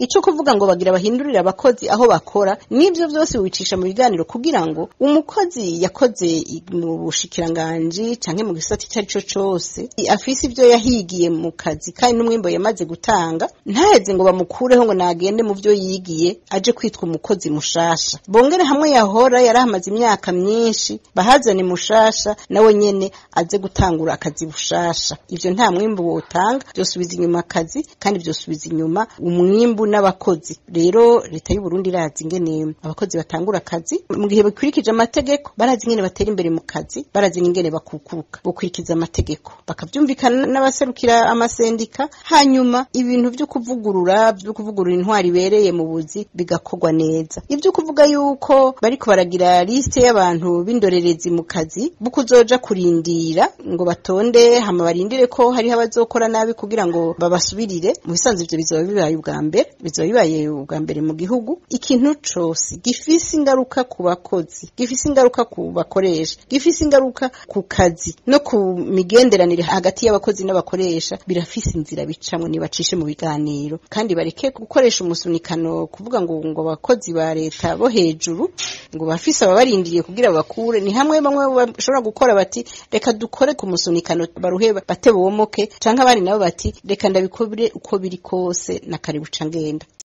ico kuvuga ngo bagira bahindurire abakozi aho bakora n'ivyo vyose wicisha mu biganiro kugira ngo umukozi yakoze mu bushikiranganji canke mu gisata icyo ari cyo cose afise ivyo yahigiye mu kazi kandi n'umwimbo yamaze gutanga ntaheze ngo bamukureho ngo nagende mu vyo yigiye aje kwitwa umukozi mushasha bongere hamwe yahora yarahamaze imyaka myinshi bahazane mushasha nawe nyene aze gutangura akazi bushasha ivyo nta mwimbu wotanga vyosubiza inyuma akazi kandi vyosubiza inyuma umwimbu n'abakozi rero leta y'u Burundi irazi ingene abakozi batangura akazi mu gihe bakurikije amategeko barazi ingene batera imbere mu kazi barazi n'ingene bakukuruka bukurikiza amategeko bakavyumvikana n'abaserukira amasendika hanyuma ibintu vyo kuvugurura vyo kuvugurura intwari ibereye mu buzi bigakorwa neza ivyo kuvuga yuko bariko baragira liste y'abantu b'indorerezi mu kazi bukuzoja kurindira ngo batonde hama barindire ko hariho abazokora nabi kugira ngo babasubirire mu bisanzwe ivyo bizoba bibaye ubwa mbere bizoba bibaye ubwa mbere mu gihugu ikintu cose gifise ingaruka ku bakozi gifise ingaruka ku bakoresha gifise ingaruka ku kazi no ku migenderanire hagati y'abakozi n'abakoresha birafise inzira bicamwe nibacishe mu biganiro kandi bareke gukoresha umusunikano kuvuga ngo ngo abakozi ba leta bo hejuru ngo bafise ababarindiriye kugira bakure ni hamwe bamwe bashobora gukora bati reka dukore ku musunikano baruhe bate bomoke canke abandi nabo bati reka ndabikore uko biri kose na kare buca ngenda